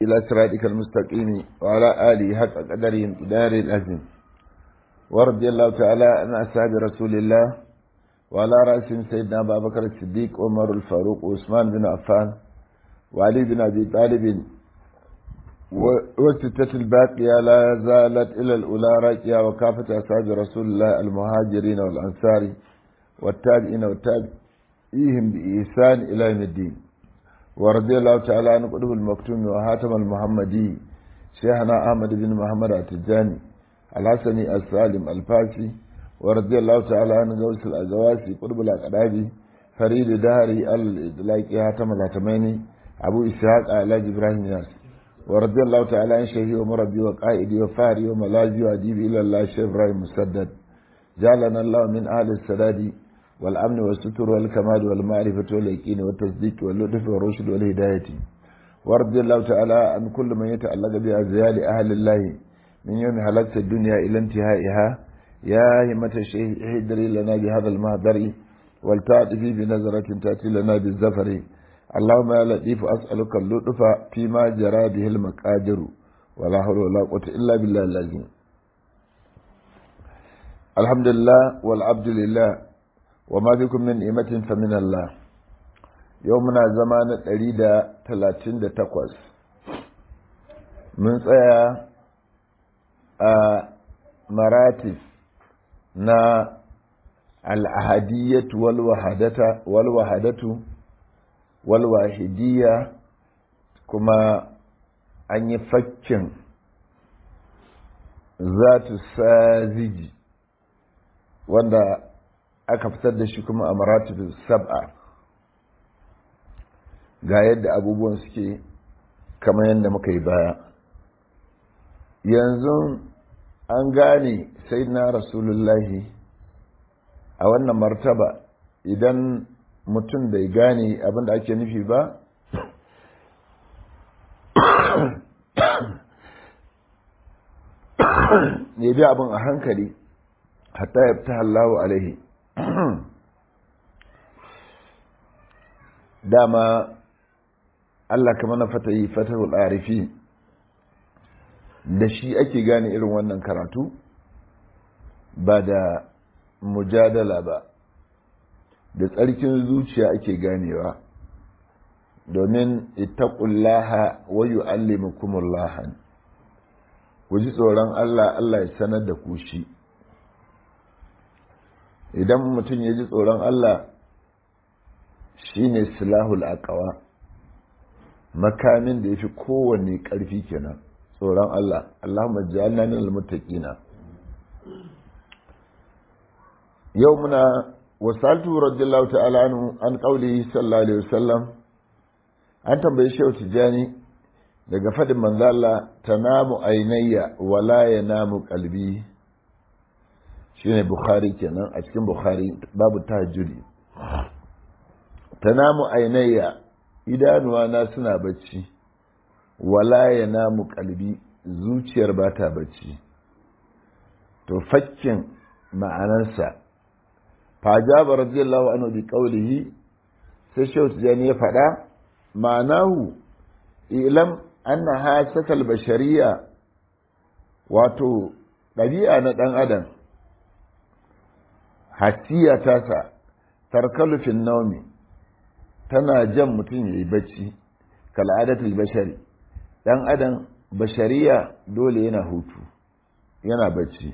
إلى صراطك المستقيم وعلى آله حق قدره دار الأزم ورضي الله تعالى عن أصحاب رسول الله وعلى رأسهم سيدنا أبا بكر الصديق عمر الفاروق وعثمان بن عفان وعلي بن أبي طالب والستة الباقية لا زالت إلى الأولى راكية وكافة أصحاب رسول الله المهاجرين والأنصار والتابعين والتابعيهم بإحسان إلى يوم الدين ورضي الله تعالى عن قلوب المكتوم وهاتم المحمدي شيخنا أحمد بن محمد التجاني الحسني السالم الفاسي ورضي الله تعالى عن غوث الأزواسي قلوب الأقرابي فريد دهري الإدلاك هاتم الهتميني أبو إسحاق علاج إبراهيم ياسر ورضي الله تعالى عن شيخي ومربي وقائدي وفاري وملاذي وأديبي إلى الله شيخ إبراهيم مسدد جعلنا الله من أهل السداد والأمن والستر والكمال والمعرفة واليقين والتصديق واللطف والرشد والهداية ورضي الله تعالى عن كل من يتعلق بأزيال أهل الله من يوم حلقت الدنيا إلى انتهائها يا همة الشيخ احضري لنا بهذا المهدر والتعطفي بنظرة تأتي لنا بالزفر اللهم يا لطيف أسألك اللطف فيما جرى به المقادر ولا حول ولا قوة إلا بالله العظيم الحمد لله والعبد لله وما بكم من نعمة فمن الله يومنا زمان الأريد ثلاثين تقوز من tsaya a maratif na al'ahadiyyatu walwahadatu walwahidiyya kuma an yi fakkin zatu saziji wanda aka fitar da shi kuma a maratibin sab'a ga yadda abubuwan suke kamar yadda muka yi baya yanzu an gane sai na rasulullahi a wannan martaba idan mutum bai gane abin da ake nufi ba ya bi abin a hankali hatta ya fita Allahu alaihi dama Allah kama na fata yi fatahul arifi da shi ake gane irin wannan karatu ba da mujadala ba da tsarkin zuciya ake ganewa domin ittaqullaha wa yu'allimukumullaha ku ji tsoron Allah Allah ya sanar da ku shi idan mutum ya ji tsoron Allah shine silahul aqwa makamin da yafi kowanne ƙarfi kenan tsoron Allah Allahumma ja'alna minal muttaqina yau muna wasaltu radiyallahu ta'ala anhu an qawlihi sallallahu alaihi wasallam an tambaye shehu tijani daga fadin manzo Allah tanamu ainayya wala yanamu qalbi shine bukhari kenan a cikin bukhari babu tahajjudi tanamu ainayya idanuwa na suna bacci wala yanamu qalbi zuciyar ba ta bacci to fakkin ma'anarsa fajaba radiyallahu anhu bi qawlihi sai shehu tijani ya faɗa ma'anahu ilam anna hasatal bashariya wato ɗabi'a na ɗan adam hasiya tasa tarkalu fin naumi tana jan mutum ya yi bacci kal'adatul bashari ɗan adam bashariya dole yana hutu yana bacci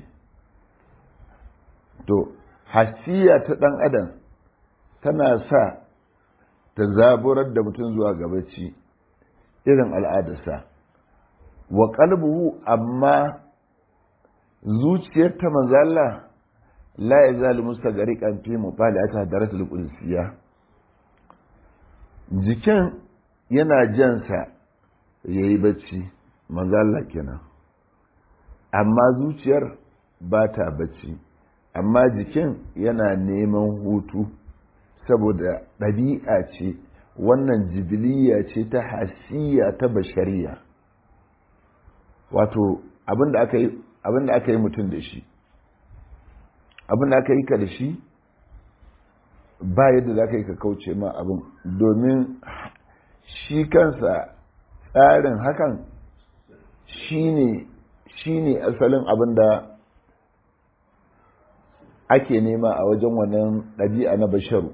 to hasiya ta ɗan adam tana sa ta zaburar da mutum zuwa ga bacci irin al'adarsa wa qalbuhu amma zuciyar ta manzala la ya zali mustagariqan fi mutala'ati hadaratul qudusiyya jikin yana jansa yayi bacci manzala kenan amma zuciyar ba ta bacci amma jikin yana neman hutu saboda ɗabi'a ce wannan jibiliya ce ta hasiya ta bashariya wato abinda aka yi mutum da shi abinda aka yi ka da shi ba yadda za ka yi ka kauce ma abin domin shi kansa tsarin hakan shine shine asalin abin da ake nema a wajen wannan ɗabi'a na basharu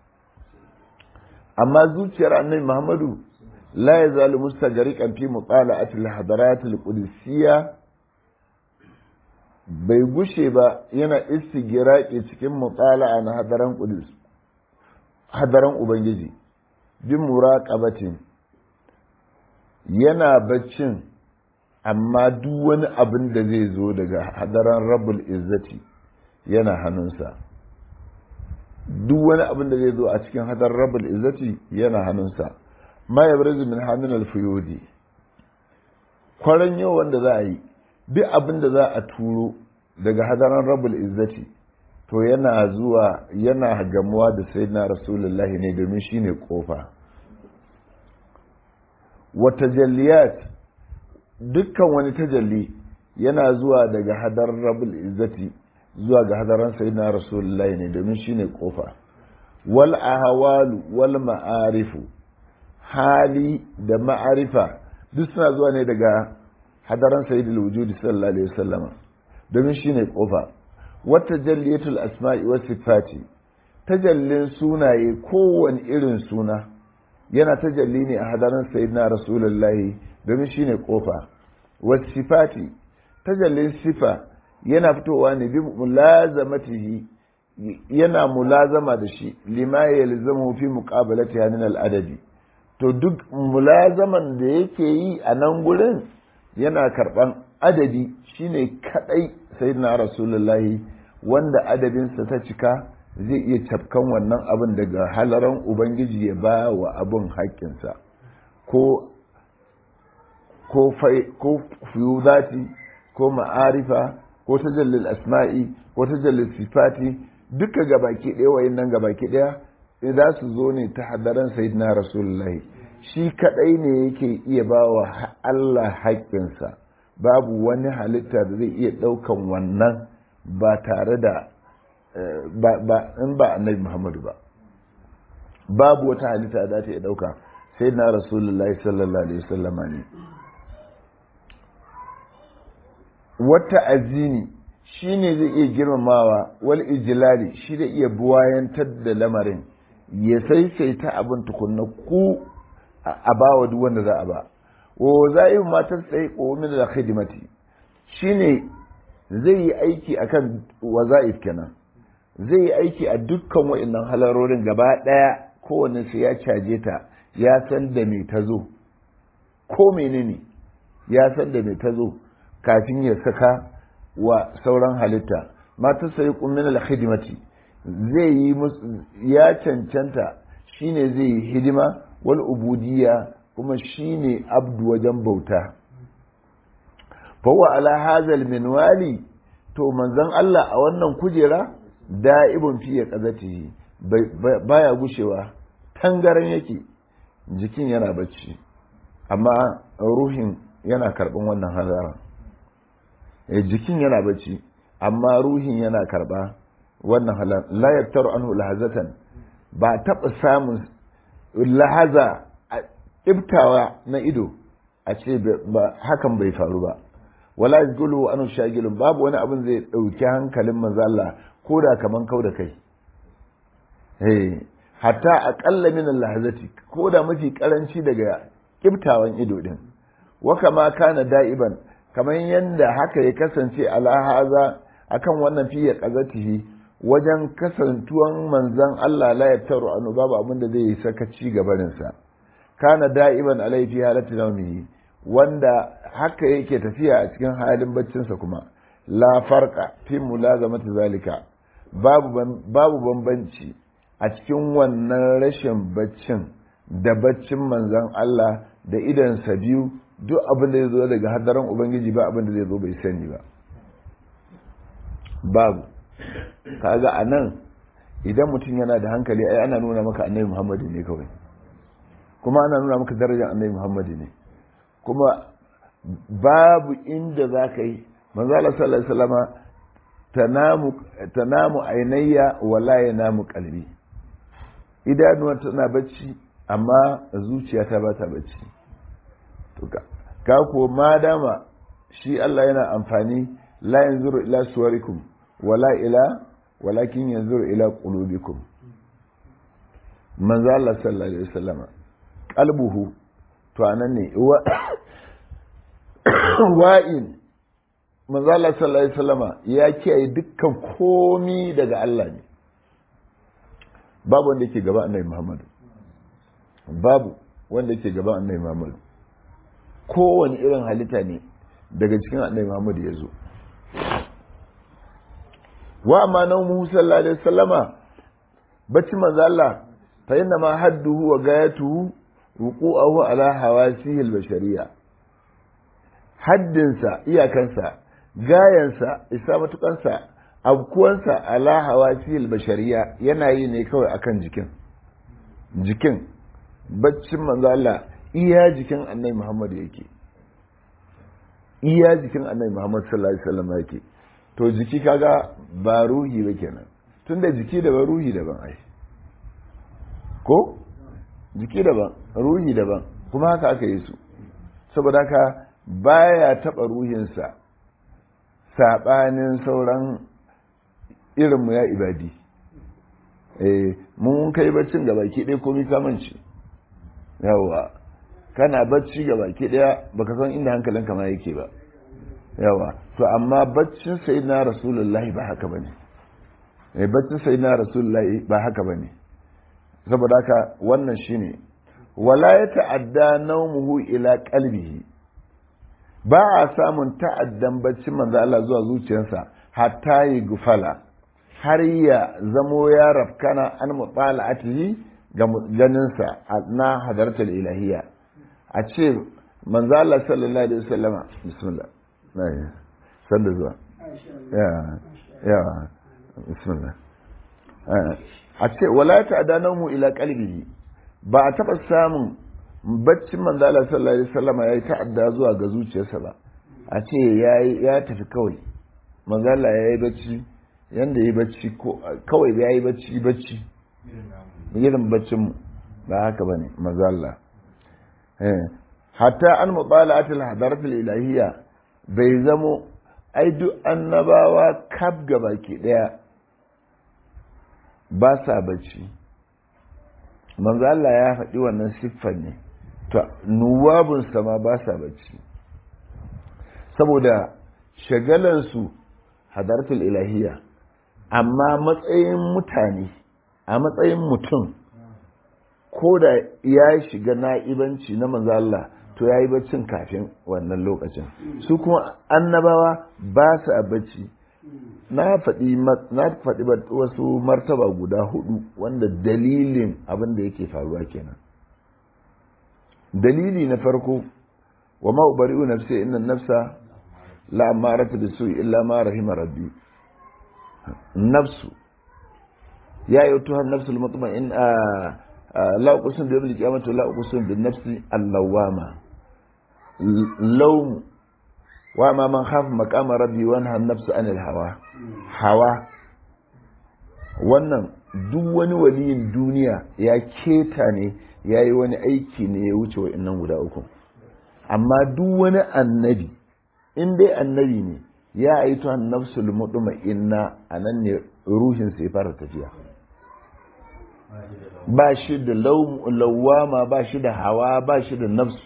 amma zuciyar annabi muhammadu la ya zalu mustajarikan fi mutala'atil hadaratil qudusiyya bai gushe ba yana istigiraki cikin mutala'a na hadaran qudus hadaran ubangiji bin muraqabatin yana baccin amma duk wani abin da zai zo daga hadaran rabbul izzati yana hannunsa duk wani abin da zai zo a cikin hadar rabbul izzati yana hannunsa ma yabrizu min hamin al-fuyudi kwaran yau wanda za a yi duk abin da za a turo daga hadaran rabbul izzati to yana zuwa yana gamuwa da sayyidina rasulullahi ne domin shine kofa wa tajalliyat dukkan wani tajalli yana zuwa daga hadar rabbul izzati zuwa ga hadaran sayyidina rasulullahi ne domin shine kofa wal ahwalu wal ma'arifu hali da ma'arifa duk suna zuwa ne daga hadaran sayyidul wujudi sallallahu alaihi wasallama domin shine kofa wata jalliyatul asma'i was sifati tajallin sunaye kowane irin suna yana tajalli ne a hadaran sayyidina rasulullahi domin shine kofa was sifati tajallin sifa yana fitowa ne bi mulazamatihi yana mulazama da shi lima yalzamu fi muqabalati min al-adadi to duk mulazaman da yake yi a nan gurin yana karban adadi shine kadai sayyidina rasulullahi wanda adadinsa ta cika zai iya cafkan wannan abin daga halaran ubangiji ya ba wa abin haƙƙinsa ko ko ko fiyudati ko ma'arifa ko tajallil asma'i ko tajallil sifati duka gabaki ɗaya wayannan gabaki ɗaya za su zo ne ta hadaran sayyidina rasulullahi shi kadai ne yake iya ba wa Allah haƙƙinsa babu wani halitta da zai iya ɗaukan wannan ba tare da ba in ba annabi Muhammadu ba babu wata halitta da ta iya ɗauka sai na rasulullahi sallallahu alaihi wasallama ne wata azini shi ne zai iya girmamawa wal ijilali shi da iya buwayantar da lamarin ya saisaita abin tukunna ku a bawa duk wanda za a ba wa za'im matar tsaye ko min da khidmati shine zai yi aiki akan waza'if kenan zai yi aiki a dukkan wa'annan halarorin gaba daya kowanne sai ya caje ta ya san da me ta zo ko menene ya san da me ta zo kafin ya saka wa sauran halitta matar tsaye ko min da khidmati zai yi ya cancanta shine zai yi hidima wal ubudiyya kuma shine abdu wajen bauta fawa ala hazal minwali to manzon Allah a wannan kujera da'ibun fiye kazatihi baya gushewa tangaran yake jikin yana bacci amma ruhin yana karɓin wannan hazaran jikin yana bacci amma ruhin yana karɓa wannan halar la yaktaru anhu lahazatan ba taɓa samun lahaza ibtawa na ido a ce hakan bai faru ba wala yaqulu anu shagilun babu wani abin zai dauki hankalin manzo Allah ko da kaman kau da kai eh hatta aqalla min lahazati ko da mafi karanci daga ibtawan ido din wa kama kana da'iban kamar yanda haka ya kasance ala haza akan wannan fiye qazatihi wajen kasantuwan manzon Allah la yaftaru anu babu abin da zai sakaci gabaninsa kana da'iban alai fi halati nawmihi wanda haka yake tafiya a cikin halin baccinsa kuma la farqa fi mulazamati zalika babu babu bambanci a cikin wannan rashin baccin da baccin manzon Allah da idansa biyu duk abin da zai zo daga hadaran ubangiji ba abin da zai zo bai sani ba babu kaga anan idan mutum yana da hankali ai ana nuna maka annabi Muhammadu ne kawai kuma ana nuna maka darajar annabi Muhammadu ne kuma babu inda za ka yi manzala sallallahu alaihi wasallama tanamu tanamu ainayya wala yanamu qalbi idanuwa tana bacci amma zuciya ta ba ta bacci ka ko ma dama shi Allah yana amfani la yanzuru ila suwarikum wala ila walakin yanzuru ila qulubikum manzo Allah sallallahu alaihi wasallam qalbuhu to anan ne wa'in manzo Allah sallallahu alaihi wasallam ya kiyaye dukkan komi daga Allah ne babu wanda yake gaba annabi Muhammadu babu wanda yake gaba annabi Muhammadu kowane irin halitta ne daga cikin annabi Muhammadu ya zo wa amma na mu sallallahu alaihi wasallama bacci manzo Allah fa inna ma hadduhu wa gayatuhu wuqu'ahu ala hawasihi al-bashariyya haddinsa iyakansa gayansa isa matukansa abkuwansa ala hawasihi al-bashariyya yana yi ne kawai akan jikin jikin baccin manzo Allah iya jikin annabi Muhammad yake iya jikin annabi Muhammad sallallahu alaihi wasallam yake to jiki kaga ba ruhi ba kenan tunda jiki daban ruhi daban ai ko jiki daban ruhi daban kuma haka aka yi su saboda haka baya taba ruhinsa sabanin sauran irinmu ya ibadi eh mun kai baccin ga baki ɗaya komai kamanci yawa kana bacci ga baki ɗaya baka san inda hankalinka ma yake ba yawa to amma baccin sayyidina rasulullahi ba haka bane eh baccin sayyidina rasulullahi ba haka bane saboda haka wannan shine wala ya ta'adda naumuhu ila qalbihi ba a samun ta'addan baccin manzo Allah zuwa zuciyarsa hatta yi gufala har ya zamo ya rafkana an mutala'atihi ga ganinsa na hadartar ilahiyya a ce manzo Allah sallallahu alaihi wasallama bismillah sanda zuwa ya ya bismillah a ce wala ta'dana mu ila qalbihi ba a taba samun baccin manzo Allah sallallahu alaihi wasallam yayi ta'adda zuwa ga zuciyarsa ba a ce yayi ya tafi kawai manzo Allah yayi bacci yanda yayi bacci ko kawai yayi bacci bacci irin baccin mu ba haka bane manzo Allah eh hatta an mubala'atul hadaratul ilahiyya bai zamo ai duk annabawa kaf baki daya ba sa bacci manzo Allah ya faɗi wannan siffar ne to nuwabun sama ba sa bacci saboda shagalansu hadartul ilahiyya amma matsayin mutane a matsayin mutum ko da ya shiga na'ibanci na manzo Allah to ya yi baccin kafin wannan lokacin su kuma annabawa ba su a bacci na faɗi na faɗi wasu martaba guda hudu wanda dalilin abin da yake faruwa kenan dalili na farko wa ma ubari'u nafsi inna nafsa la amaratu bisu illa ma rahima rabbi nafsu ya yi tuhan nafsul mutma'in la uqsim bi yawmil qiyamati la uqsim bin nafsi allawama lawm wa ma man khafa maqama rabbi wa nahaa nafsa anil hawa hawa wannan duk wani waliyin duniya ya keta ne ya yi wani aiki ne ya wuce wa'annan guda uku amma duk wani annabi in dai annabi ne ya aito an nafsul mutma'inna anan ne ruhin sai fara tafiya ba shi da lawama ba shi da hawa ba shi da nafsu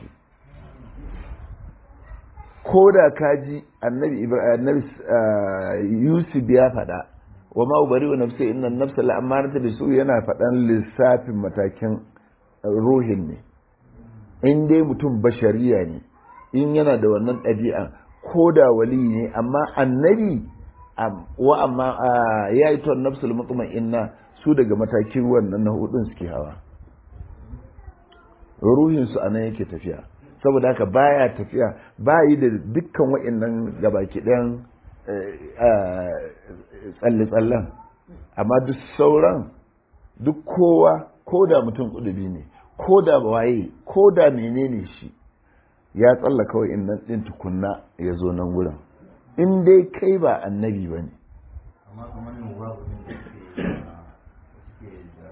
ko da kaji annabi annabi yusuf ya faɗa wa ma ubari wa nafsi inna nafsa la amarata bisu yana faɗan lissafin matakin ruhin ne in dai mutum bashariya ne in yana da wannan ɗabi'a ko da wali ne amma annabi wa amma ya yi ton nafsul mutma'inna su daga matakin wannan na hudun suke hawa ruhinsu a nan yake tafiya saboda haka baya tafiya ba yi da dukkan wa'annan gabaki ɗayan tsalle-tsallen amma duk sauran duk kowa ko da mutum kudubi ne ko da waye ko da menene shi ya tsalla kawai in nan ɗin tukunna ya zo nan wurin in dai kai ba annabi ba ne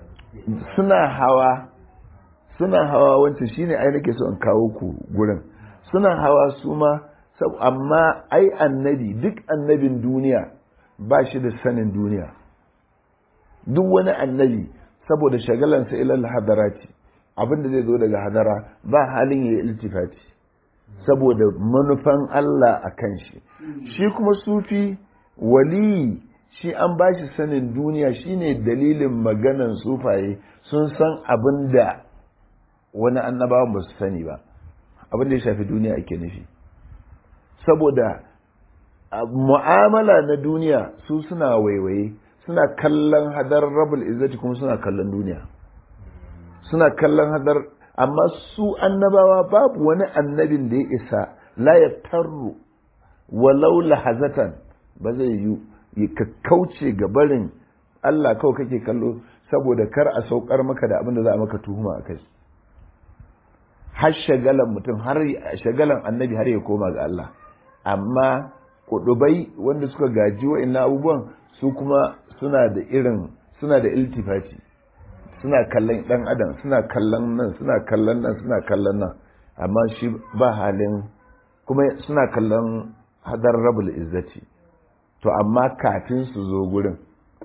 suna hawa suna hawa wancan shine ai nake so in kawo ku gurin suna hawa su ma amma ai annabi duk annabin duniya ba shi da sanin duniya duk wani annabi saboda shagalansa ilal hadarati abinda zai zo daga hadara ba halin ya yi iltifati saboda manufan Allah a kan shi shi kuma sufi wali shi an ba shi sanin duniya shine dalilin maganan sufaye sun san abin da wani annabawan ba su sani ba abin da ya shafi duniya ake nufi saboda mu'amala na duniya su suna waiwaye suna kallon hadar rabul izzati kuma suna kallon duniya suna kallon hadar amma su annabawa babu wani annabin da ya isa la ya tarru walau lahazatan ba zai yi ka kauce ga barin Allah kawai kake kallo saboda kar a saukar maka da abin da za a maka tuhuma a kai har shagalan mutum har shagalan annabi har ya koma ga Allah amma kudubai wanda suka gaji wa'annan abubuwan su kuma suna da irin suna da iltifati suna kallon dan adam suna kallon nan suna kallon nan suna kallon nan amma shi ba halin kuma suna kallon hadar rabul izzati to amma kafin su zo gurin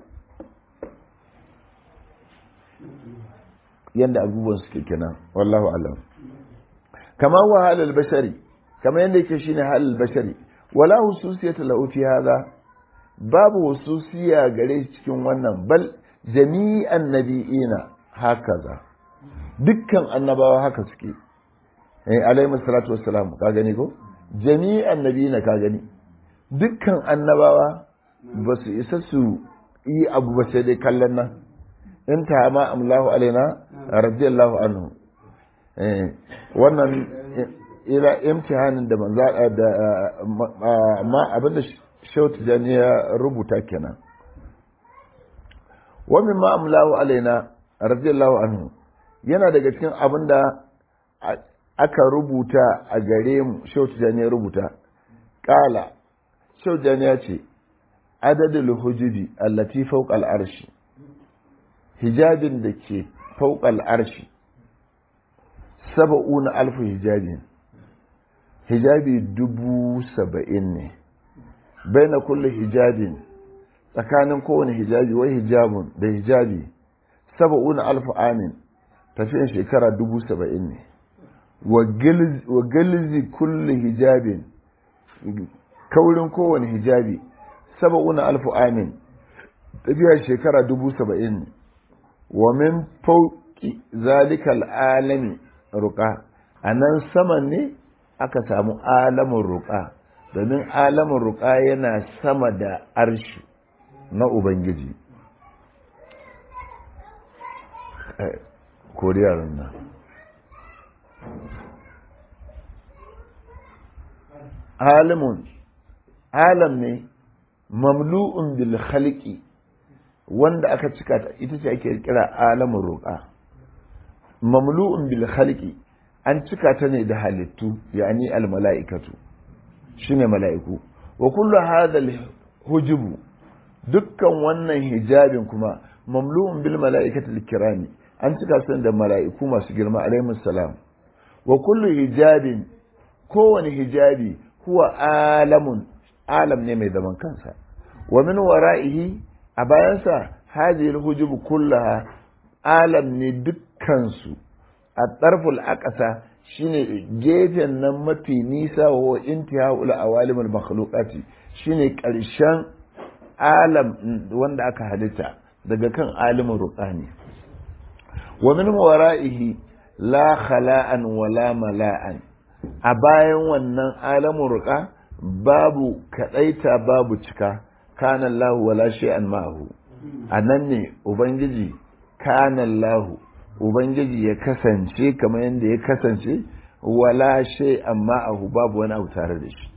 yadda abubuwan suke kenan wallahu alam kama wa halal bashari kama yadda yake shine halal bashari wala hususiyata lahu fi hadha babu hususiya gare shi cikin wannan bal jami'an nabi'ina hakaza dukkan annabawa haka suke eh alaihi salatu wassalam ka gani ko jami'an nabi'ina ka gani dukkan annabawa ba su isa su yi abu ba sai dai kallon nan in ta ma amlahu alaina radiyallahu anhu eh wannan ila imtihanin da manza da ma abinda shautu jani ya rubuta kenan wa min ma amlahu alaina radiyallahu anhu yana daga cikin abinda aka rubuta a gare mu shautu jani ya rubuta kala shautu jani ya ce adadul hujubi allati fawqa al-arshi hijabin da ke fawqa al-arshi saba'una alfu hijabin hijabi dubu saba'in ne bai na kulle hijabin tsakanin kowane hijabi wai hijabun da hijabi saba'una alfu amin tafiyan shekara dubu saba'in ne wa gilzi kulle hijabin kaurin kowane hijabi saba'una alfu amin tafiya shekara dubu saba'in ne wa min fauki zalikal alami ruka a nan saman ne aka samu alamun ruka domin alamun ruka yana sama da arshi na ubangiji koriyar nan alamun alam ne mamlu'un bil khalqi wanda aka cika ta ita ce ake kira alamun ruka mamlu'un bil khalqi an cika ta ne da halittu yani al mala'ikatu shine mala'iku wa kullu hadha al hujubu dukkan wannan hijabin kuma mamlu'un bil mala'ikati al kirami an cika su da mala'iku masu girma alaihi salam wa kullu hijabin kowane hijabi huwa alamun alam ne mai zaman kansa wa min wara'ihi a bayansa hadhihi al hujubu kullaha alam ne dukkansu a ɗarful aƙasa shine gefen nan mafi nisa wa intihaul awalimul makhluqati shine ƙarshen alam wanda aka halitta daga kan alimin ruqani wa min wara'ihi la khala'an wala mala'an a bayan wannan alamin ruqa babu kadaita babu cika kana Allah wala shay'an ma'ahu anan ne ubangiji kana Allah Ubangiji ya kasance kamar yadda ya kasance wala shay amma ahu babu wani abu tare da shi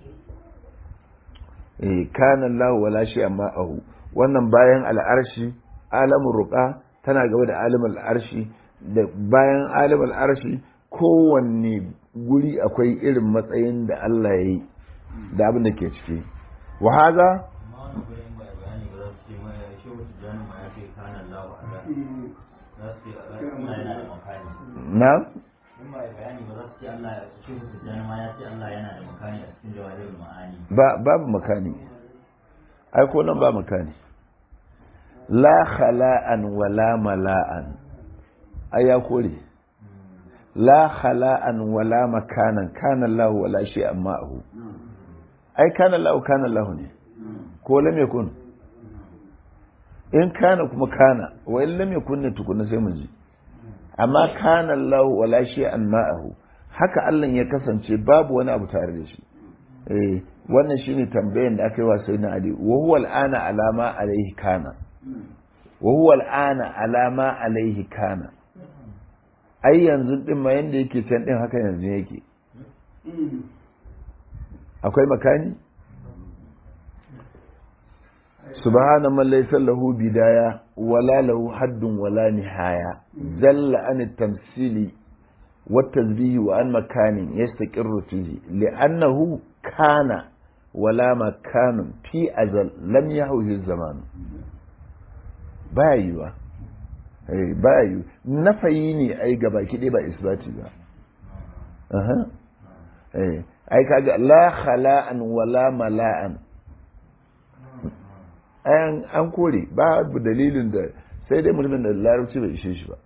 eh kana Allah wala shay amma ahu wannan bayan al'arshi alamun ruqa tana gaba da alimul arshi da bayan alimul arshi kowanne guri akwai irin matsayin da Allah ya yi da abin da ke ciki wa haza na? amma ya ce Allah yana da makani a cikin jawahirul ma'ani ba babu makani ai ko nan ba makani la khala'an wala mala'an ai ya kore la khala'an wala makanan kana Allah wala shay'an ma'ahu ai kana Allah kana Allah ne ko lam yakun in kana kuma kana wa in lam yakun ne tukuna sai mu ji amma kana Allah wala shay'an ma'ahu haka Allah ya kasance babu wani abu tare da shi eh wannan shine tambayan da aka yi wa sayyidina Ali wa huwa al'ana alama alaihi kana wa huwa al'ana alama alaihi kana ai yanzu din ma yanda yake can din haka yanzu yake akwai makani subhana man laysa lahu bidaya wala lahu haddun wala nihaya jalla an tamsili والتنزيه وعن مكان يستقر فيه لأنه كان ولا مكان في أزل لم يهوه الزمان بايوا bayu nafayi ne ai gaba kiɗe ba isbati ba ai kaga la khala'an wala mala'an an kore babu dalilin da sai dai mutumin da larabci bai ishe shi ba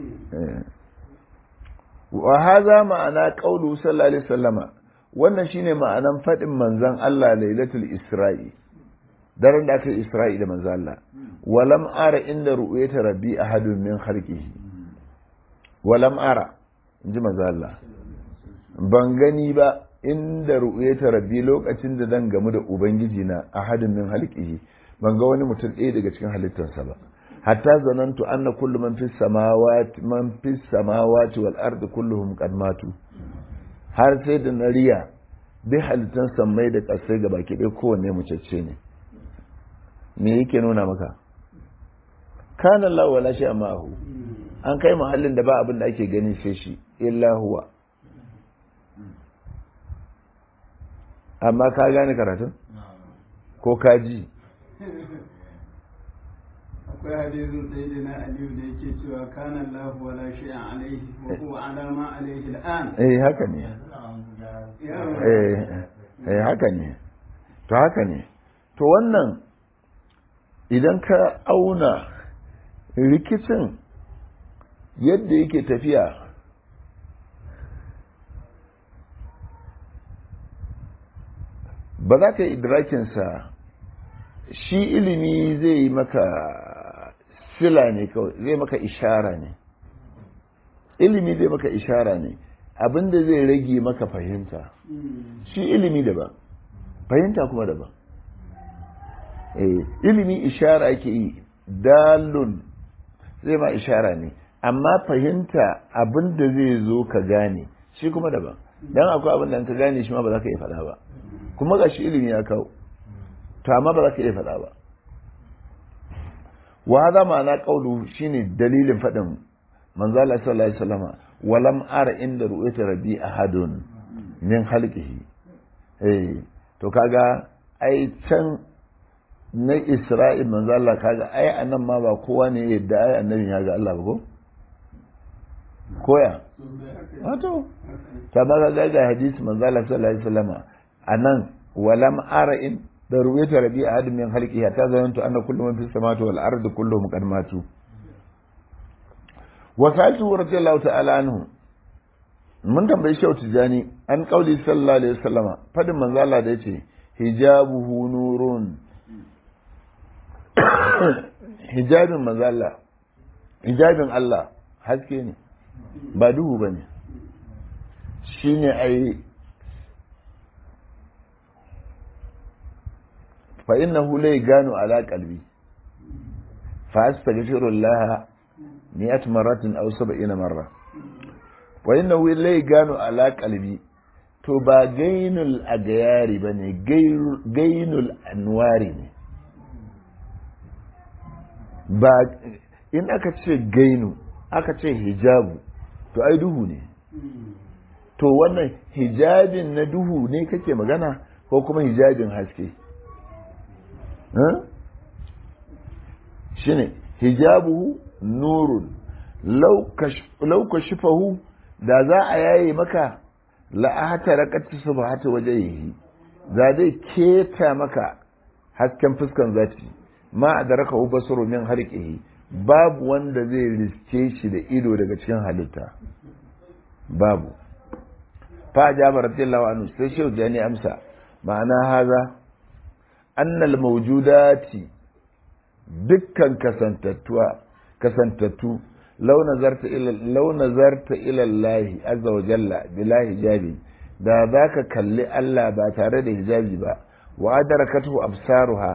wa haza ma'ana qaulu sallallahu alaihi wasallama wannan shine ma'anan fadin manzon Allah lailatul isra'i daren da aka yi isra'i da manzon Allah walam ara inda ru'yata rabbi ahadun min khalqihi walam ara inji manzon Allah ban gani ba inda ru'yata rabbi lokacin da zan gamu da ubangiji na ahadun min khalqihi ban ga wani mutum ɗaya daga cikin halittarsa ba hatta zanantu anna kullu man fis samawati man fis samawati wal ardi kulluhum qad matu har sai da nariya bi halittan sammai da kasai ga baki ɗaya kowanne mucacce ne me yake nuna maka kana Allah wala shi ma'ahu an kai mahallin da ba abin da ake gani sai shi illa huwa amma ka gane karatun ko ka ji akwai hadisin sayyidina aliyu da yake cewa kana Allah wala shay'an alaihi wa huwa ala ma alaihi al'an eh haka ne eh eh haka ne to haka ne to wannan idan ka auna rikicin yadda yake tafiya ba za ka yi idrakinsa shi ilimi zai yi maka sila ne kawai zai maka ishara ne ilimi zai maka ishara ne abinda zai rage maka fahimta shi ilimi daban fahimta kuma daban ilimi ishara yake yi dalun zai ma ishara ne amma fahimta abinda zai zo ka gane shi kuma daban don akwai abinda ka gane shi ma ba za ka iya faɗa ba kuma ga shi ilimi ya kawo to amma ba za ka iya faɗa ba wa hada ma'ana qawlu shine dalilin faɗin manzo Allah sallallahu alaihi wasallama walam ara inda ru'yata rabbi ahadun min khalqihi eh to kaga ai can na Isra'il manzo Allah kaga ai anan ma ba kowa ne yadda ai annabi ya ga Allah ba ko koya wato ta ba ga ga hadisi manzo Allah sallallahu alaihi wasallama anan walam ara in da ruwaita rabi a hadin min halki ta zanantu anna kullu man fis samawati wal ardi kulluhum qad matu wa sa'atu radiyallahu ta'ala anhu mun tambayi shehu tijani an kauli sallallahu alaihi wasallama fadin manzo Allah da yace hijabuhu nurun hijabin manzo Allah hijabin Allah haske ne ba duhu bane shine ai فإنه لا يغانو على قلبي فأستغفر الله مئة مرة أو سبعين مرة وإنه لا يغانو على قلبي to ba gainul agayari ba ne gainul anwari ne ba in aka ce gainu aka ce hijabu to ai duhu ne to wannan hijabin na duhu ne kake magana ko kuma hijabin haske shine hijabuhu nurun lau kashifahu da za a yaye maka la'ata rakatu subhata wajhihi za zai keta maka hasken fuskan zati ma adraka hu basuru min harqihi babu wanda zai riske shi da ido daga cikin halitta babu fa jaba radiyallahu anhu sai shehu jani amsa ma'ana haza annal mawjudati dukkan kasantattuwa kasantattu law nazarta ila law nazarta ila Allah azza wa jalla bila hijabi da zaka kalli Allah ba tare da hijabi ba wa adarakatu absaruha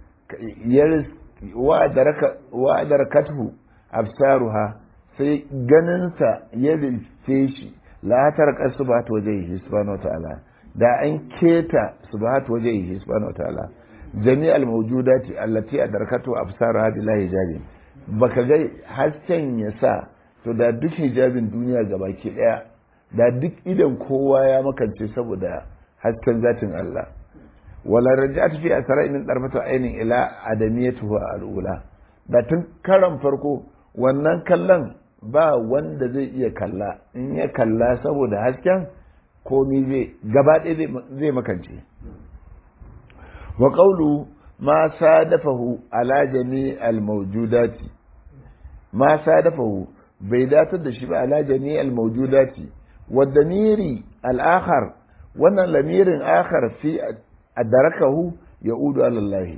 wa adaraka wa adarakatu absaruha sai ganinsa ya riske shi la tarqa subhanahu wajhihi subhanahu wataala da an keta subhanahu wajhihi subhanahu wataala jami'al mawjudati allati adarkatu absaruha bila hijabi baka ga hasken ya sa to da duk hijabin duniya gabaki daya da duk idan kowa ya makance saboda hasken zatin Allah wala raja'at fi asra min darfatu ainin ila adamiyatuhu al'ula da tun karan farko wannan kallon ba wanda zai iya kalla in ya kalla saboda hasken komi zai gaba ɗaya zai makance wa qawlu ma sadafahu ala jami al mawjudati ma sadafahu bai datar da shi ba ala jami al mawjudati wa damiri al akhar wannan lamirin akhar fi adarakahu yaudu ala Allah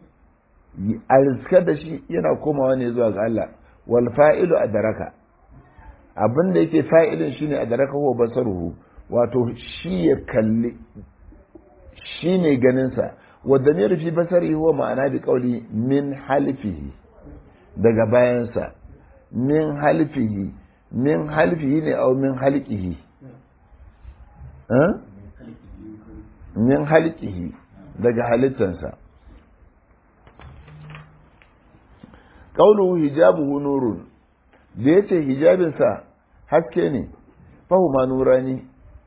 a da shi yana komawa ne zuwa ga Allah wal fa'ilu adaraka abin da yake fa'ilin shine adaraka huwa basaruhu wato shi ya kalli shi ne ganinsa wadda ne rufi basari huwa ma'ana bi kauli min halifihi daga bayansa min halifihi min halifihi ne au min halikihi min halikihi daga halittansa ƙauluhu hijabuhu nurun da ya ce hijabinsa haske ne fahuma nurani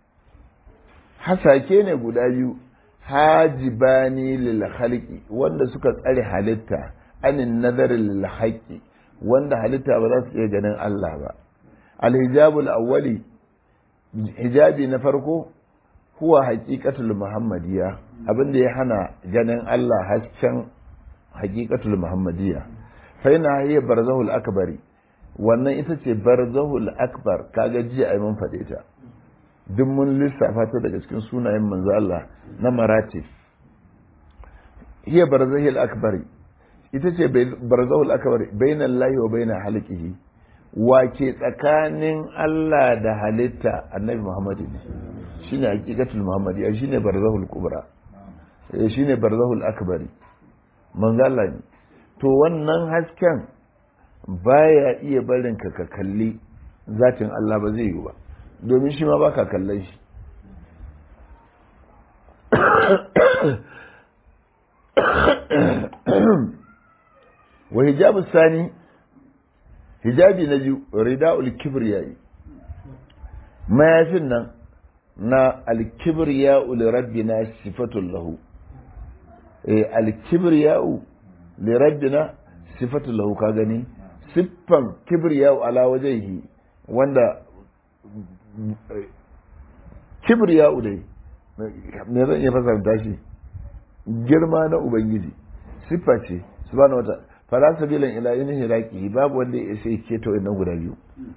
hasake ne guda biyu hajibani lil khalqi wanda suka tsare halitta anin nazar lil haqqi wanda halitta ba za su iya ganin Allah ba al hijabul awwali hijabi na farko huwa haqiqatul muhammadiyya abinda ya hana ganin Allah hasken haqiqatul muhammadiyya fa yana hiya barzahul akbari wannan ita ce barzahul akbar kaga jiya ai mun faɗe ta duk mun lissafa ta daga cikin sunayen manzo Allah na maratif hiya barzahul akbari ita ce barzahul akbari bainal lahi wa baina halqihi wa ke tsakanin Allah da halitta annabi Muhammad ne shine haqiqatul muhammadiyya shine barzahul kubra shine barzahul akbari manzo Allah ne to wannan hasken baya iya barin ka ka kalli zatin Allah ba zai yi ba domin shi ma ba ka kallon shi wa hijabu sani hijabi na biyu rida'ul kibriyai mayafin nan na alkibriya'u li rabbina sifatul lahu eh alkibriya'u li rabbina sifatul lahu ka gani siffan kibriya'u ala wajhihi wanda kibriya'u dai me zan iya fasarta shi girma na ubangiji siffa ce subhanahu wata fala sabilan ila yin hiraki babu wanda ya isa keta wannan guda biyu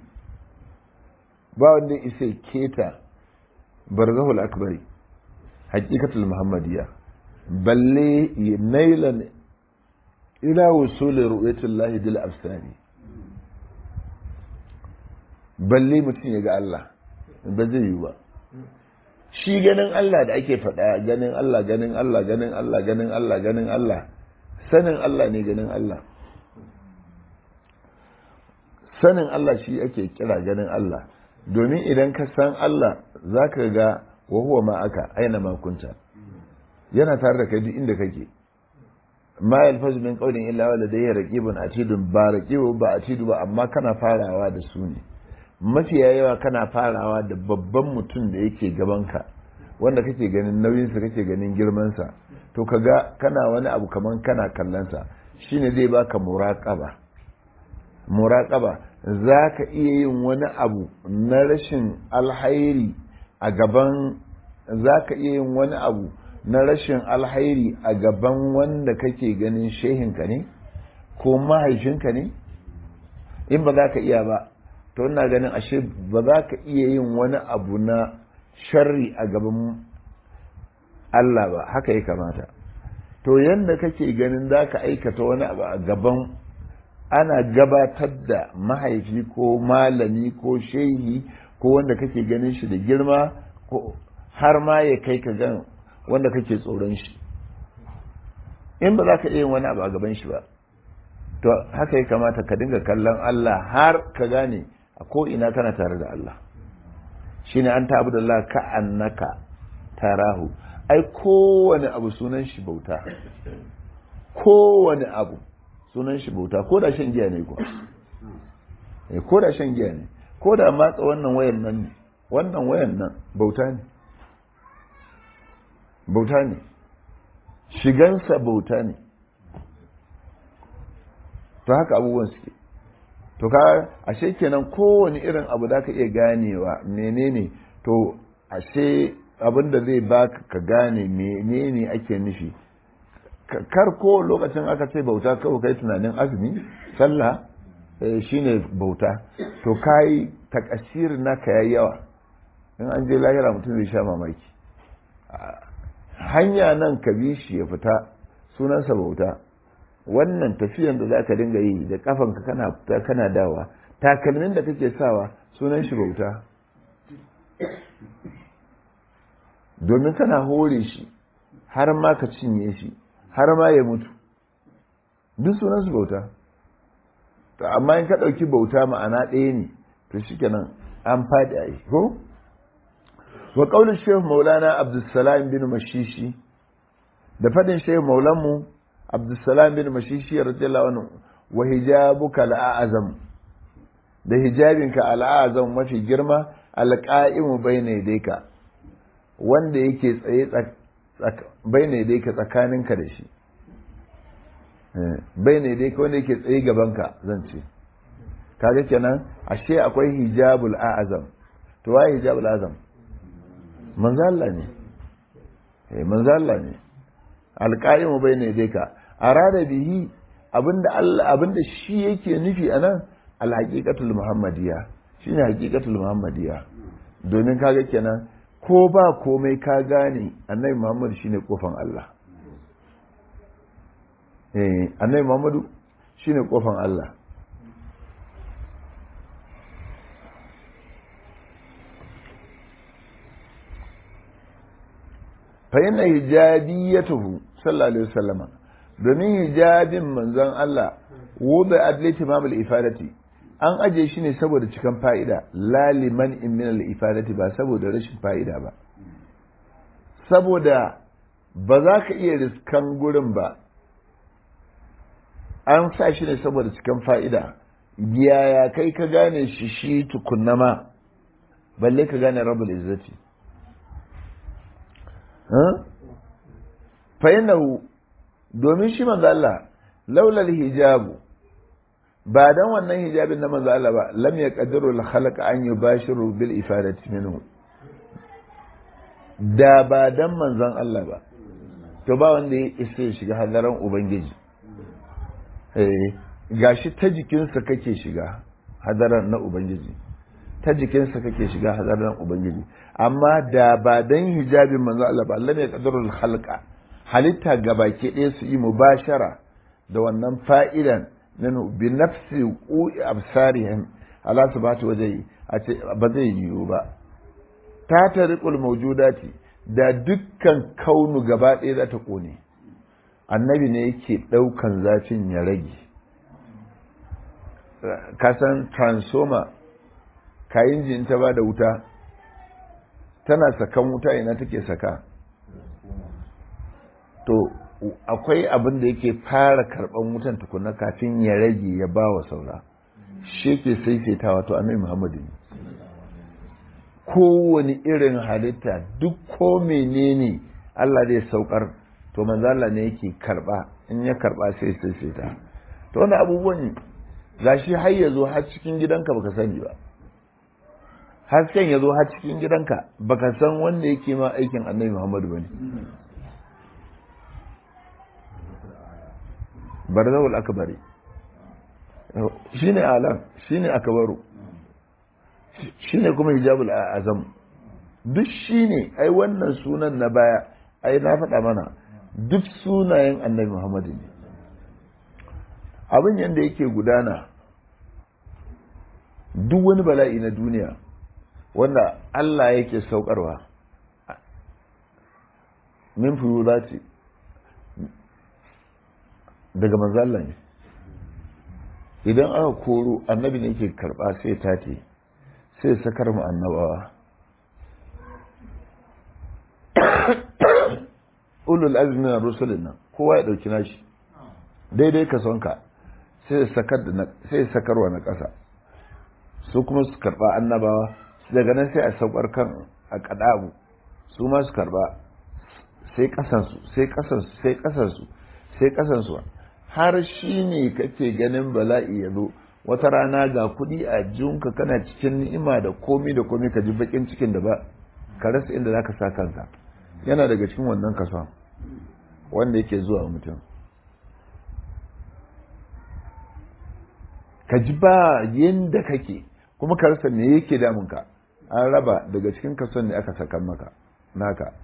ba wanda ya isa keta barzahul akbari haqiqatul muhammadiyya balle nailan ila wusul ru'yatillahi bil absari balle mutum ya ga Allah ba zai yi ba shi ganin Allah da ake faɗa ganin Allah ganin Allah ganin Allah ganin Allah ganin Allah sanin Allah ne ganin Allah sanin Allah shi ake kira ganin Allah domin idan ka san Allah za ka ga wa huwa ma aka aina makunta yana tare da kai duk inda kake ma yalfazu min qawlin illa wa ladayhi raqibun atidun ba raqibu ba atidu ba amma kana farawa da su ne mafiya yawa kana farawa da babban mutum da yake gabanka wanda kake ganin nauyinsa kake ganin girmansa to kaga kana wani abu kaman kana kallonsa shine zai baka muraƙaba muraƙaba za ka iya yin wani abu na rashin alhairi a gaban za ka iya yin wani abu na rashin alhairi a gaban wanda kake ganin shehinka ne ko mahaifinka ne in ba za ka iya ba to ina ganin ashe ba za ka iya yin wani abu na sharri a gaban Allah ba haka ya kamata to yadda kake ganin za ka aikata wani abu a gaban ana gabatar da mahaifi ko malami ko shehi ko wanda kake ganin shi da girma ko har ma ya kai ka gan wanda kake tsoron shi in ba za ka iya wani abu a gaban shi ba to haka ya kamata ka dinga kallon Allah har ka gane a ko ina kana tare da Allah shine an ta da Allah ka annaka tarahu ai kowane abu sunan shi bauta kowane abu sunan shi bauta ko da shan giya ne kuwa ko da shan giya ne ko da matsa wannan wayan nan ne wannan wayan nan bauta ne bauta ne shigansa bauta ne to haka abubuwan suke to ka ashe kenan kowane irin abu da ka iya ganewa menene to ashe abin da zai baka ka gane menene ake nufi kar ko lokacin aka ce bauta kawai kai tunanin azumi sallah shine bauta to kai takasir naka yayi yawa in an je lahira mutum zai sha mamaki hanya nan ka bi shi ya fita sunansa bauta wannan tafiyan da za ka dinga yi da kafanka kana fita kana dawa takalmin da kake sawa sunan shi bauta domin kana hore shi har ma ka cinye shi har ma ya mutu duk sunan su bauta to amma in ka ɗauki bauta ma'ana ɗaya ne to shikenan an faɗi a yi ko wa ƙaunar shehu maulana abdulsalam bin mashishi da faɗin shehu maulanmu abdulsalam bin mashishi radiyallahu anhu wa hijabuka al'azam da hijabinka al'azam mafi girma alqa'imu bayna yadayka wanda yake tsaye bayna yadayka tsakaninka da shi bayna yadayka wanda yake tsaye gabanka zan ce kaga kenan ashe akwai hijabul a'azam to waye hijabul azam manzo Allah ne eh manzo Allah ne alqa'imu bayna yadayka arada bihi abinda Allah abinda shi yake nufi anan alhaqiqatul muhammadiyya shine haqiqatul muhammadiyya domin kaga kenan ko ba komai ka gane annabi muhammad shine kofan Allah eh annabi muhammadu shine kofan Allah fa inna hijabiyatuhu sallallahu alaihi wasallam domin hijabin manzon Allah wuda adlati mamul ifadati an aje shi ne saboda cikan fa'ida laliman in min ifadati ba saboda rashin fa'ida ba saboda ba za ka iya riskan gurin ba an sa shi ne saboda cikan fa'ida yaya kai ka gane shi shi tukunna ma balle ka gane rabul izzati fa domin shi manzo Allah laulal hijabu ba dan wannan hijabin na manzo Allah ba lam yaqdiru al khalq an yubashiru bil ifadati minhu da ba dan manzon Allah ba to ba wanda ya isa shiga hadaran ubangiji eh gashi ta jikinsa kake shiga hadaran na ubangiji ta jikinsa kake shiga hadaran ubangiji amma da ba dan hijabin manzo Allah ba lam yaqdiru al khalqa halitta gabaki ɗaya su yi mubashara da wannan fa'idan nanu bi nafsi ƙu'i absarihim ala su bata waje a ce ba zai yiwu ba ta tariqul mawjudati da dukkan kaunu gaba ɗaya za ta ƙone annabi ne yake ɗaukan zafin ya rage kasan transformer kayan jin ta ba da wuta tana sakan wuta ina take saka to akwai abin da yake fara karban wutan tukuna kafin ya rage ya ba wa saura shi ke saisaita wato annabi muhammadu ne kowane irin halitta duk ko menene Allah zai saukar to manzo Allah ne yake karba in ya karba sai saisaita to wannan abubuwan gashi har ya zo har cikin gidanka baka sani ba hasken ya zo har cikin gidanka baka san wanda yake ma aikin annabi muhammadu bane barzawul akbari shine alam shine akbaru shine kuma hijabul azam duk shine ai wannan sunan na baya ai na faɗa mana duk sunayen annabi muhammadu ne abin yadda yake gudana duk wani bala'i na duniya wanda Allah yake saukarwa min ce daga manzalla ne idan aka koro annabi ne yake karba sai tate sai sakar mu annabawa ulul azmi na rusulun nan kowa ya dauki nashi daidai ka sonka sai sai sakarwa na ƙasa su kuma su karba annabawa daga nan sai a saukar kan a kadabu su ma su karba sai kasansu sai kasansu sai kasansu sai kasansu har shi ne kake ganin bala'i ya zo wata rana ga kuɗi a junka kana cikin ni'ima da komi da komi ka ji bakin cikin da ba ka rasa inda za ka sa kanka yana daga cikin wannan kason wanda yake zuwa mutum ka ji ba yadda kake kuma ka rasa me yake damunka an raba daga cikin kason ne aka sakan maka naka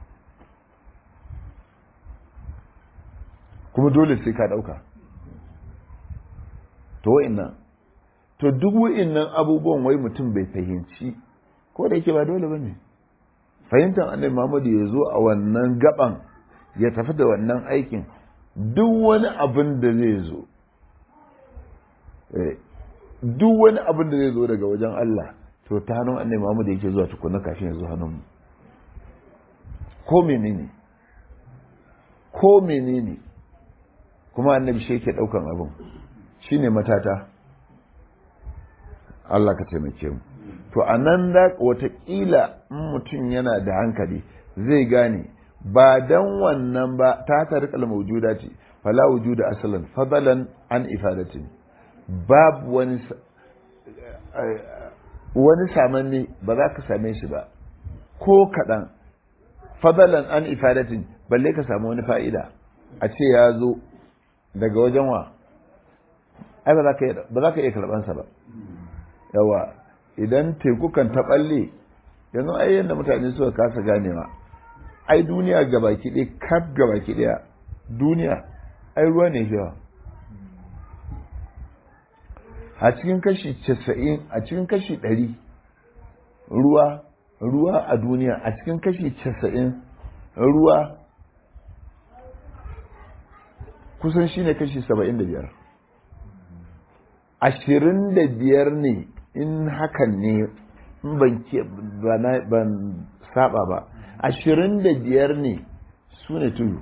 kuma dole sai ka dauka to wa'innan to duk wa'innan abubuwan wai mutum bai fahimci ko da yake ba dole ba ne fahimtar annabi muhammadu ya zo a wannan gaban ya tafi da wannan aikin duk wani abin da zai zo duk wani abin da zai zo daga wajen Allah to ta hannun annabi muhammadu yake zuwa tukuna kafin ya zo hannun ko menene ko menene kuma annabi shi yake daukan abin shine matata Allah ka taimake mu to anan da watakila in mutum yana da hankali zai gane ba dan wannan ba ta tarikal mawjuda ce fala wujuda asalan fadalan an ifadatin babu wani wani samanne ba za ka same shi ba ko kaɗan fadalan an ifadatin balle ka samu wani fa'ida a ce ya zo daga wajen wa ai ba za ka iya karɓansa ba yawa idan teku kan ta ɓalle yanzu ai yadda mutane suka kasa ganewa ai duniya gabaki ɗaya kaf gabaki ɗaya duniya ai ruwa ne yawa a cikin kashi casa'in a cikin kashi ɗari ruwa ruwa a duniya a cikin kashi casa'in ruwa kusan shi ne kashi saba'in da biyar ashirin da biyar ne in hakan ne in ban saba ba ashirin da biyar ne su ne tudu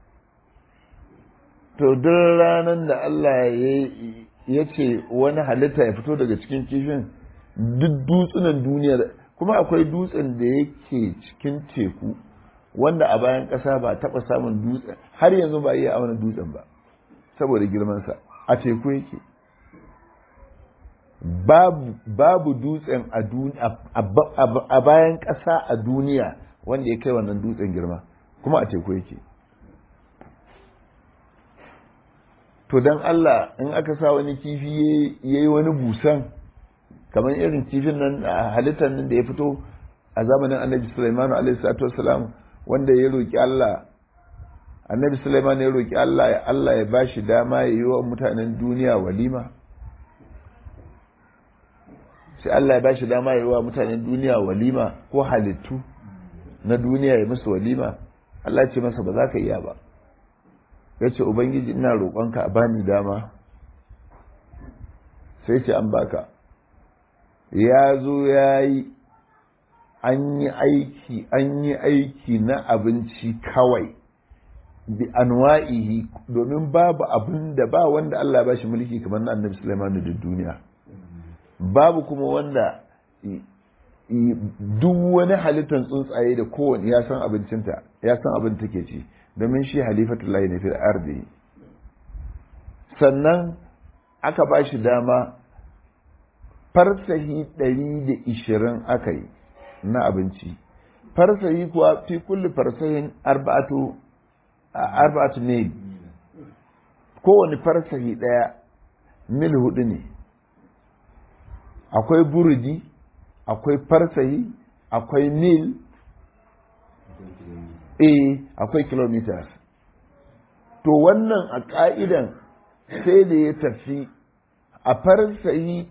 to duk ranar da Allah ya ce wani halitta ya fito daga cikin kifin duk dutsunan duniyar kuma akwai dutsen da yake cikin teku wanda a bayan ƙasa ba taɓa samun dutsen har yanzu ba iya auna dutsen ba saboda girmansa a teku yake babu dutsen a bayan ƙasa a duniya wanda ya kai wannan dutsen girma kuma a teku yake to don Allah in aka sa wani kifi ya yi wani busan kamar irin kifin nan a halittar nan da ya fito a zamanin annabi Sulaiman alaihi salatu wassalam wanda ya roki Allah annabi Sulaiman ya roki Allah ya Allah ya bashi dama ya yi wa mutanen duniya walima sai Allah ya bashi dama ya yi wa mutanen duniya walima ko halittu na duniya ya musu walima Allah ya ce masa ba za ka iya ba ya ce ubangiji ina roƙonka a bani dama sai ce an baka ya zo ya yi an yi aiki an yi aiki na abinci kawai bi anwa'ihi domin babu abin da ba wanda Allah ba shi mulki kamar na annabi Sulaiman da duniya babu kuma wanda duk wani halittar tsuntsaye da kowane ya san abincinta ya san abin take ci domin shi halifatullahi ne fil ardi sannan aka ba shi dama farsahi ɗari da ishirin aka yi na abinci farsahi kuwa fi kulli farsahin arba'atu arba'atu ne kowane farsahi ɗaya mil hudu ne akwai burudi akwai farsahi akwai mil eh akwai kilometers to wannan a ƙa'idan sai da ya tafi a farsayi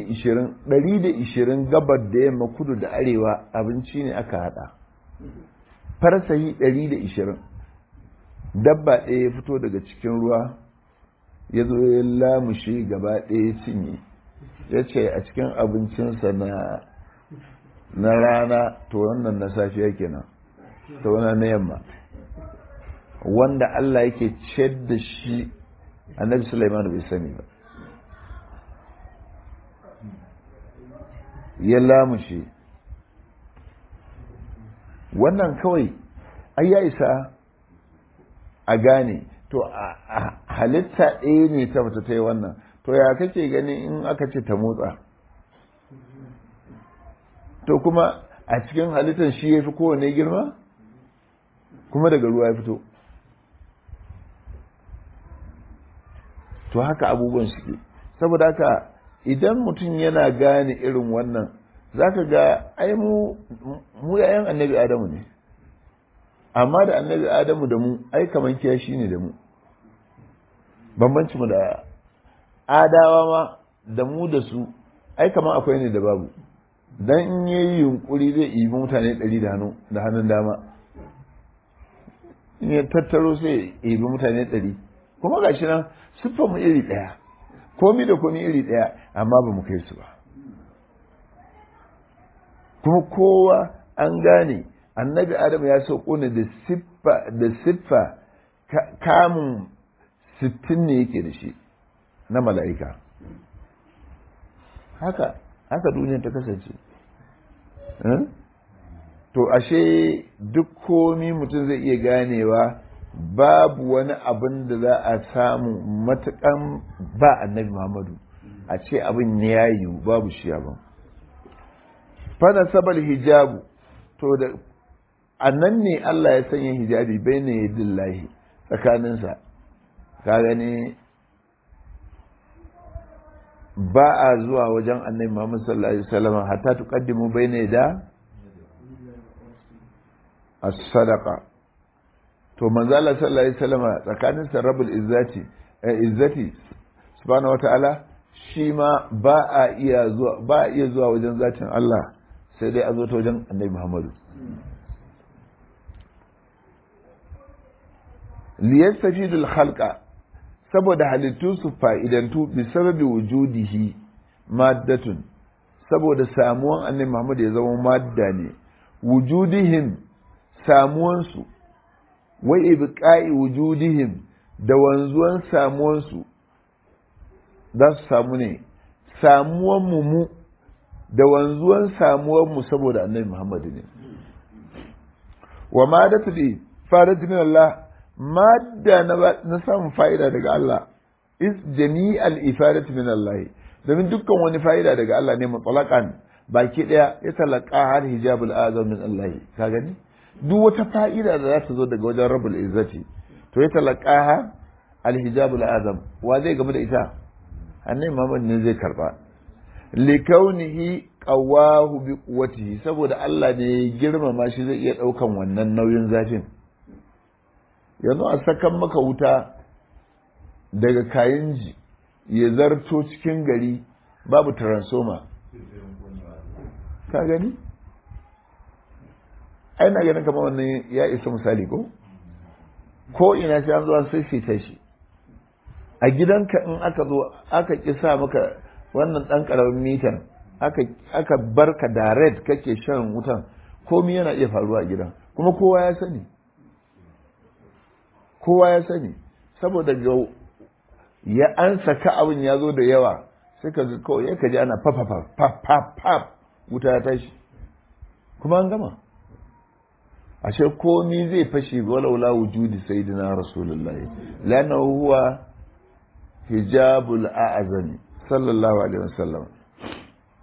120 gabar da yamma kudu da arewa abinci ne aka hada farsayi 120 dabba ɗaya ya fito daga cikin ruwa ya zo ya lamushe gaba ɗaya cinye ya ce a cikin abincinsa na na rana to wannan na safiya kenan to wannan na yamma wanda Allah yake ciyar da shi annabi Sulaiman bai sani ba ya lamushe wannan kawai ai ya isa a gane to a halitta ɗaya ne ta fita ta yi wannan to ya kake gani in aka ce ta motsa to kuma a cikin halittar shi ya fi kowane girma kuma daga ruwa ya fito to haka abubuwan suke saboda haka idan mutum yana gane irin wannan zaka ga ai mu mu yayan annabi adamu ne amma da annabi adamu da mu ai kaman kiyashi ne da mu bambanci mu da adawa ma da mu da su ai kaman akwai ne da babu dan in yayi yunkuri zai ibi mutane ɗari da hannu da hannun dama in ya tattaro sai ibi mutane ɗari kuma gashi nan siffar mu iri ɗaya komi da komi iri ɗaya amma ba mu kai su ba kuma kowa an gane annabi adam ya sauko ne da siffa da siffa kamun sittin ne yake da shi na mala'ika haka haka duniya ta kasance to ashe duk komi mutum zai iya ganewa babu wani abin da za a samu matukan ba annabi Muhammadu a ce abin ya yiwu babu shi abin fana sabal hijabu to da annan ne Allah ya sanya hijabi bai ne dillahi tsakaninsa ka gani ba a zuwa wajen annabi Muhammad sallallahu alaihi wasallam hatta tuqaddimu bayna da as-sadaqa to manzo Allah sallallahu alaihi wasallam tsakanin sarabul izzati izzati subhanahu wataala shi ma ba a iya zuwa ba a iya zuwa wajen zatin Allah sai dai a zo ta wajen Annabi Muhammadu liyastafidul khalqa saboda halittu su fa'idantu bi sababi wujudihi maddatun saboda samuwan Annabi Muhammadu ya zama madda ne wujudihim samuwansu wai ibqa'i wujudihim da wanzuwan samuwansu za su samu ne samuwan mu mu da wanzuwan samuwan mu saboda annabi Muhammad ne wa madatu bi farad min Allah madda na samun fa'ida daga Allah is jami'al ifadatu min Allah domin dukkan wani fa'ida daga Allah ne mutlaqan baki daya ya talaka har hijabul azam min Allah ka gani duk wata fa'ida da za ta zo daga wajen rabul izzati to ya talaqaha alhijabul azam wa zai gaba da ita annabi Muhammad ne zai karba likaunihi qawahu bi quwwatihi saboda Allah ne ya girmama shi zai iya daukan wannan nauyin zafin yanzu a sakan maka wuta daga kayinji ya zarto cikin gari babu transformer ka gani ai na ganin kamar wannan ya isa misali ko ko ina sai an zo an sai shi a gidanka in aka zo aka ki sa maka wannan dan karamin mitan aka aka barka da red kake shan wutan komai yana iya faruwa a gidan kuma kowa ya sani kowa ya sani saboda ga ya an saka abin ya zo da yawa sai ka kawai ya kaji ana fa fa fa fa fa wuta ya tashi kuma an gama ashe komi zai fashe walaula wujudi sayyidina rasulullahi lana huwa hijabul a'zami sallallahu alaihi wasallam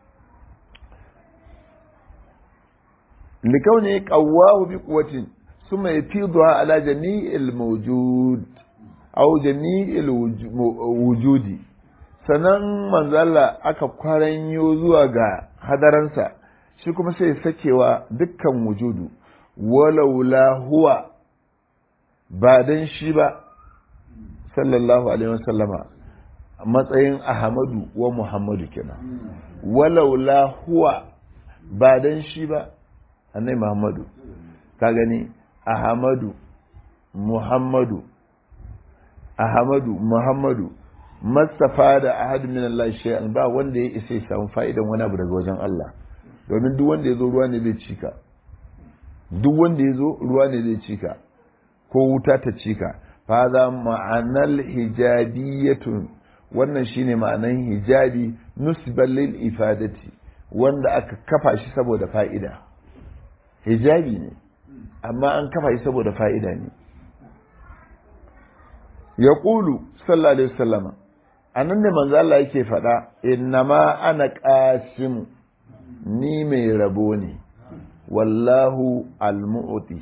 likauni qawwahu bi quwwatin summa yafiduha ala jami'il mawjud aw jami'il wujudi sanan manzala aka kwaranyo zuwa ga hadaransa shi kuma sai sakewa dukkan wujudu walaula huwa ba dan shi ba sallallahu alaihi wasallama matsayin ahmadu wa muhammadu kenan walaula huwa ba dan shi ba annai muhammadu ka gani ahmadu muhammadu ahmadu muhammadu mastafa da ahadu min Allah shay'an ba wanda ya isa ya samu fa'idan wani abu daga wajen Allah domin duk wanda ya zo ruwa ne zai cika duk wanda ya zo ruwa ne zai cika ko wuta ta cika fa za ma'anar hijabiyatun wannan shine ma'anan hijabi nusban lil ifadati wanda aka kafa shi saboda fa'ida hijabi ne amma an kafa shi saboda fa'ida ne ya ƙulu sallallahu alaihi wasallama a nan da manzo Allah yake faɗa innama ana ƙasimu ni mai rabo ne wallahu almu'ti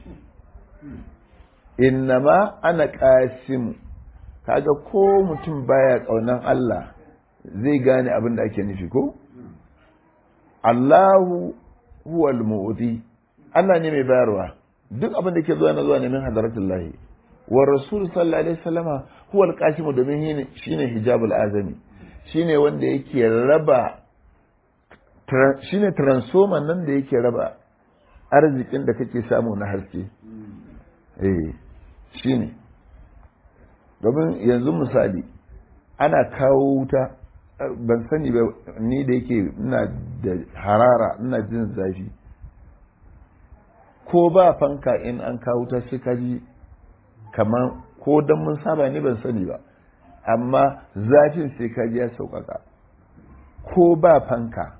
innama ana ƙasimu kaga ko mutum baya ƙaunan Allah zai gane abin da ake nufi ko Allahu huwa almu'ti Allah ne mai bayarwa duk abin da ke zuwa na zuwa ne min hadaratullahi wa rasul sallallahu alaihi wasallama huwa alqasimu domin shine hijabul azami shine wanda yake raba shine transformer nan da yake raba arzikin da kake samu na haske eh shine domin yanzu misali ana kawo wuta ban sani ba ni da yake ina da harara ina jin zafi ko ba fanka in an kawo wuta sai ka ji kamar ko don mun saba ne ban sani ba amma zafin sai ka ji ya sauƙaƙa ko ba fanka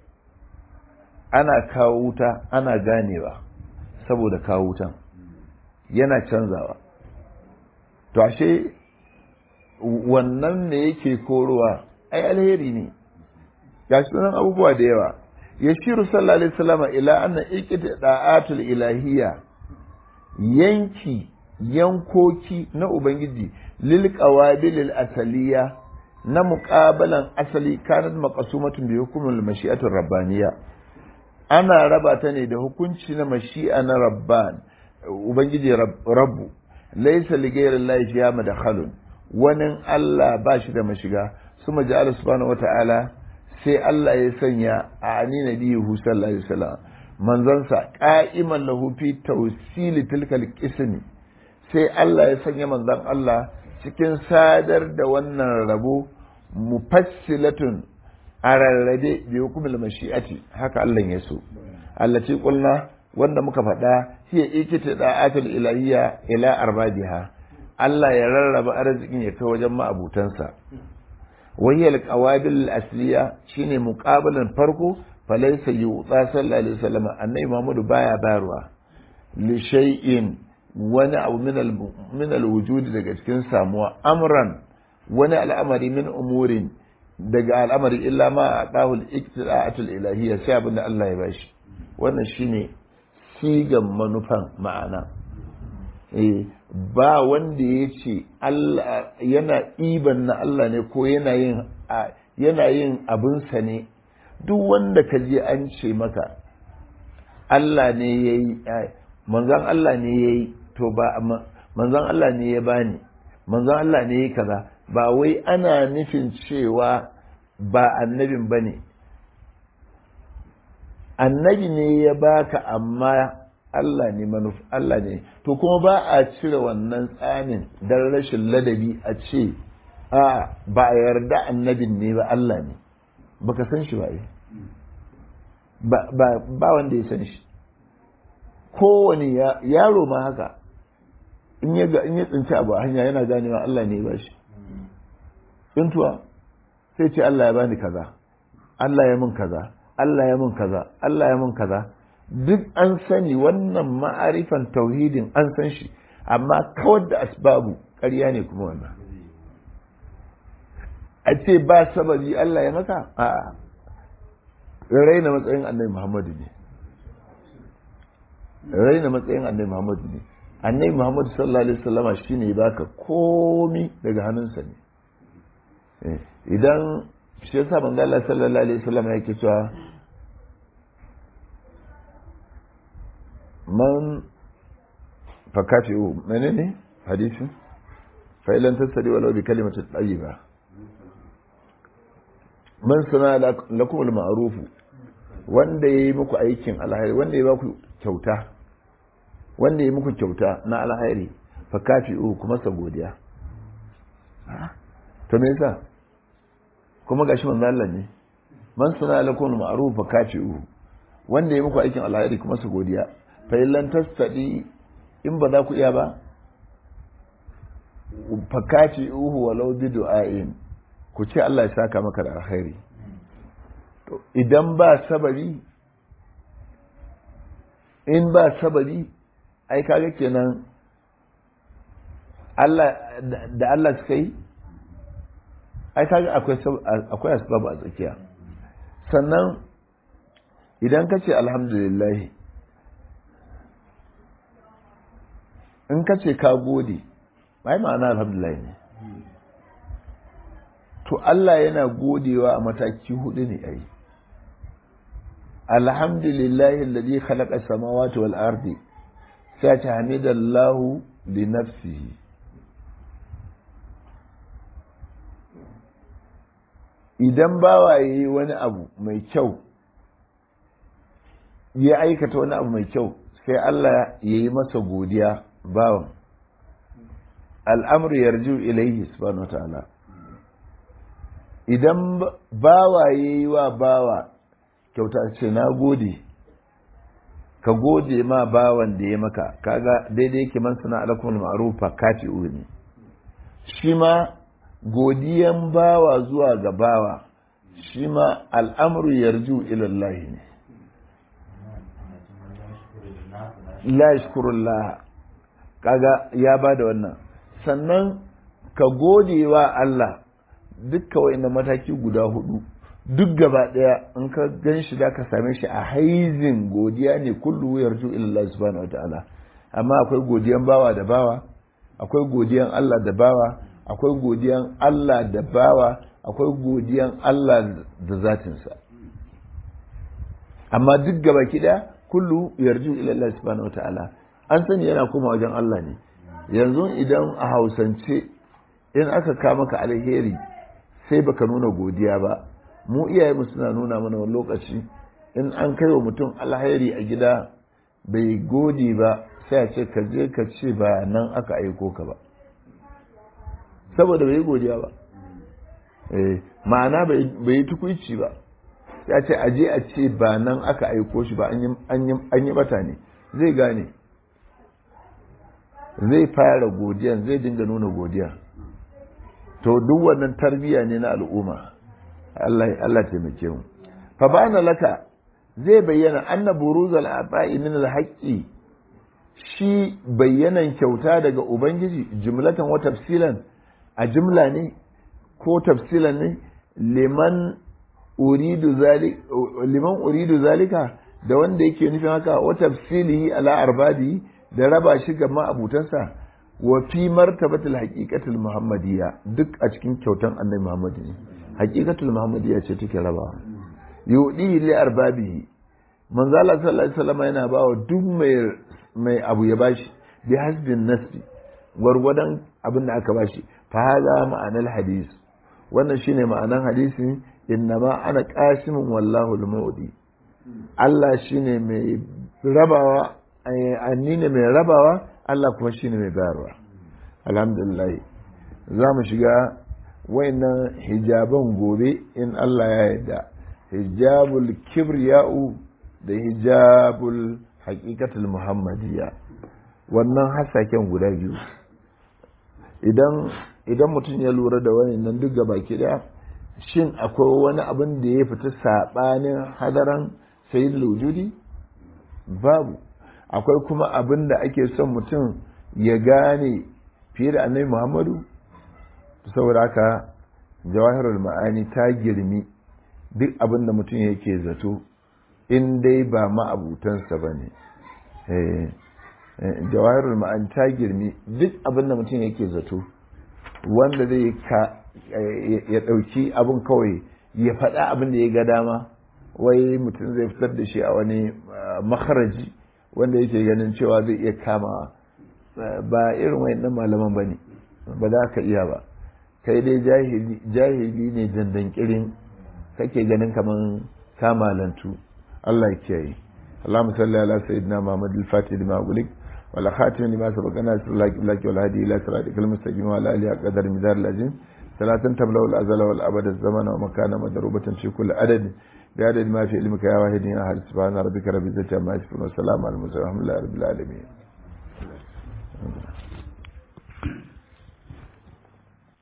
ana kawo wuta ana ganewa saboda kawo wutan yana canzawa to ashe wannan ne yake korowa ai alheri ne ga sunan abubuwa da yawa ya shiru sallallahu alaihi wasallam ila anna iqti da'atul ilahiyya yanki yankoki na ubangiji lil qawabil asaliya na muqabalan asali kanat maqsumatun bi hukmil mashi'atir rabbaniyya ana raba ta ne da hukunci na mashi'a na rabban ubangiji rabbu laysa li ghayri llahi fiha madkhalun wani Allah ba shi da mashiga suma ja'ala subhanahu wata'ala sai Allah ya sanya a ani nabiyyu sallallahu alaihi wasallam manzansa qa'iman lahu fi tawsili tilkal qismi sai Allah ya sanya manzan Allah cikin sadar da wannan rabo mufassilatun a rarrabe bi hukumul mashi'ati haka Allah ya so Allah ce kulna wanda muka faɗa hiya ikita da'atul ilahiyya ila arbabiha Allah ya rarraba arzikin ya kai wajen ma'abutansa wayyal qawabil asliya shine muqabalan farko falaysa yu'ta sallallahu alaihi wasallam annabi Muhammadu baya bayarwa li shay'in wani abu min al-wujudi daga cikin samuwa amran wani al'amari min umurin daga al'amari illa ma a ɗahul iktida'atul ilahiyya sai abin da Allah ya bashi wannan shine sigan manufan ma'ana eh ba wanda ya ce Allah yana ɗiban na Allah ne ko yana yin yana yin abinsa ne duk wanda ka je an ce maka Allah ne ya yi manzan Allah ne ya yi to ba manzan Allah ne ya bani manzan Allah ne ya kaza ba wai ana nufin cewa ba annabin ba ne annabi ne ya baka amma Allah ne manuf Allah ne to kuma ba a cire wannan tsamin don rashin ladabi a ce a ba a yarda annabin ne ba Allah ne baka san shi ba ba wanda ya san shi kowane yaro ma haka in ya tsinci abu a hanya yana ganewa Allah ne ba shi tsintuwa sai ce Allah ya bani kaza Allah ya mun kaza Allah ya mun kaza Allah ya mun kaza duk an sani wannan ma'arifan tauhidin an san shi amma kawar da asbabu ƙarya ne kuma wannan a ce ba sababi Allah ya maka a'a raina matsayin annabi Muhammadu ne raina matsayin annabi muhammadu ne annabi muhammadu sallallahu alaihi wasallama shine baka komi daga hannunsa ne idan shi yasa manzo Allah sallallahu alaihi wasallama yake cewa man fakati'u menene hadisi fa ilan tasdi walau bi kalimati tayyiba man sana lakum al-ma'ruf wanda yayi muku aikin alheri wanda ya ba ku kyauta wanda yayi muku kyauta na alheri fakati'u kuma sa godiya to me yasa kuma gashi manzo Allah ne man sana lakum al-ma'ruf fakati'u wanda yayi muku aikin alheri kuma sa godiya fa'ilan tastaɗi in ba za ku iya ba fakaci uhu walau bi du'a'in ku ce Allah ya saka maka da alkhairi to idan ba sabari in ba sabari ai kaga kenan Allah da Allah suka yi ai kaga akwai akwai asbab a tsakiya sannan idan ka ce alhamdulillah in ka ce ka gode ai ma'ana alhamdulillah ne to Allah yana godewa a mataki hudu ne ai alhamdulillahi alladhi khalaqa samawati wal ardi sai ta hamidallahu li nafsihi idan bawa yayi wani abu mai kyau ya aikata wani abu mai kyau sai Allah ya yi masa godiya bawan al'amur yarju ilaihi subhanahu wa ta'ala idan bawa ya yi wa bawa kyauta ce na gode ka gode ma bawan da ya maka kaga daidai yake man sana alakum ma'rufa kafi ne shi ma godiyan bawa zuwa ga bawa shi ma al'amru yarju ilallahi ne la yashkurullah kaga ya ba da wannan sannan ka gode wa Allah dukka wa'inda mataki guda hudu duk gaba daya in ka gan shi da ka same shi a haizin godiya ne kullu yarju illa subhanahu wataala amma akwai godiyan bawa da bawa akwai godiyan Allah da bawa akwai godiyan Allah da bawa akwai godiyan Allah da zatinsa amma duk gaba kida kullu yarju ila Allah subhanahu wataala an sani yana kuma wajen Allah ne yanzu idan a hausance in aka ka maka alheri sai baka nuna godiya ba mu iyayenmu suna nuna mana wani lokaci in an kai wa mutum alheri a gida bai gode ba sai a ce ka je ka ce ba nan aka aiko ka ba saboda bai godiya ba ma'ana bai yi tukuici ba ya ce aje a ce ba nan aka aiko shi ba an yi bata ne zai gane zai fara godiya zai dinga nuna godiya to duk wannan tarbiyya ne na al'umma Allah Allah taimake mu fa bana laka zai bayyana anna buruzal aba'i min al-haqqi shi bayyanan kyauta daga ubangiji jumlatan wa tafsilan a jumla ne ko tafsilan ne liman uridu zalika liman uridu zalika da wanda yake nufin haka wa tafsilihi ala arbadi da raba shi ga ma'abutansa wa fi martabatul haqiqatul muhammadiyya duk a cikin kyautan annabi muhammad ne haqiqatul muhammadiyya ce take rabawa yudi li arbabihi manzo Allah sallallahu alaihi wasallam yana bawa duk mai mai abu ya bashi bi hasbin nasbi gwargwadon abin da aka bashi fa hada ma'anar hadis wannan shine ma'anan hadisi innama ana qasimun wallahu al-mu'di Allah shine mai rabawa anni ne mai rabawa Allah kuma shine mai bayarwa alhamdulillah za mu shiga wayannan hijaban gobe in Allah ya yarda hijabul kibriya'u da hijabul haqiqatul muhammadiyya wannan hasaken guda biyu idan idan mutum ya lura da wayannan duk baki daya shin akwai wani abin da ya fita sabanin hadaran sayyidul wujudi babu akwai kuma abin da ake son mutum ya gane fiye da annabi muhammadu saboda haka jawahirul ma'ani ta girmi duk abin da mutum yake zato in dai ba ma'abutansa ba ne jawahirul ma'ani ta girmi duk abin da mutum yake zato wanda zai ka ya ɗauki abin kawai ya faɗa abin da ya ga dama wai mutum zai fitar da shi a wani makaraji wanda yake ganin cewa zai iya kama ba irin wayannan malaman ba ne ba za ka iya ba kai dai jahili ne dandankirin kake ganin kaman kamalantu Allah ya kiyaye اللهم صل على سيدنا محمد الفاتح لما أغلق والخاتم لما سبقنا سر الله قبلك والهدي إلى صراطك المستقيم وعلى آله قدر مدار العظيم صلاة تبلغ الأزل والأبد الزمن ومكان مضروبة في كل عدد بعدد ما في علمك يا واحد يا أحد سبحان ربك رب العزة عما يصفون وسلام على المرسلين والحمد لله رب العالمين